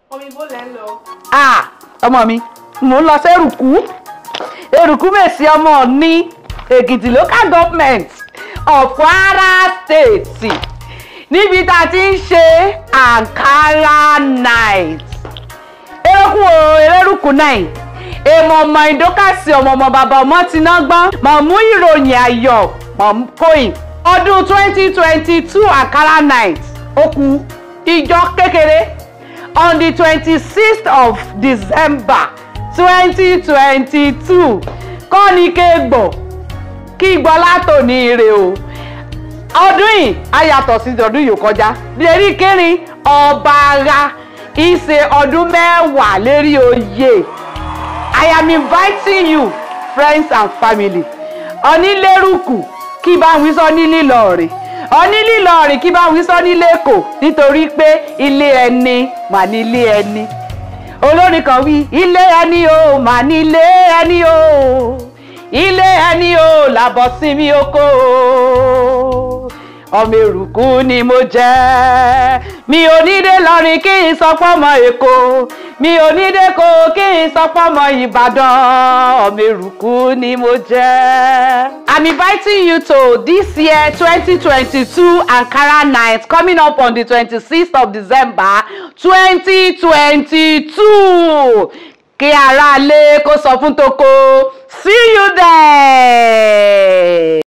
Omi bó lẹ́ ń lọ. ah ọmọ mi mò ń lọ sí èrùkú èrùkú mèsì ọmọ ní èkìtì local government of kwara state níbi tá a ti ń ṣe ankara night erékùn o erérùkù náà èèmọ̀ ọmọ ìdókàsí ọmọ ọmọ bàbá ọmọ ti ná gbọ́n mọ̀ mú ìròyìn ayọ̀ mọ̀ kóyìn ọdún twenty twenty two ankara night ó kù ìjọ kékeré on the twenty-sixth of december twenty twenty-two kọ́ni kégbọ̀ kí gbọ́ látòní ire o ọdún yìí á yàtọ̀ sí ọdún yìí kọjá lérí kẹrin ọba ara ìṣe ọdún mẹ́wàá lérí oyè i am inviting you friends and family onílérùkù kí bá wí sọ ní lílọrin onílílọrin kí bá wí sọ ní lẹ́kọ̀ọ́ nítorí pé ilé ẹni mà ní ilé ẹni olórin kan wí ilé ẹni o mà ní ilé ẹni o ilé ẹni o làbọ̀ sí mi oko ọmọ èrùkú ni mo jẹ́ mi ò ní dé lọrin kí n sọ pọ́mọ èkó mi ò ní dé kó kí n sọ pọ́mọ ìbàdàn ọmọ èrùkú ni mo jẹ́. I'm inviting you to this year 2022 Ankara night coming up on the 26th of December 2022 kí aráalé kó sọ fún toko see you there.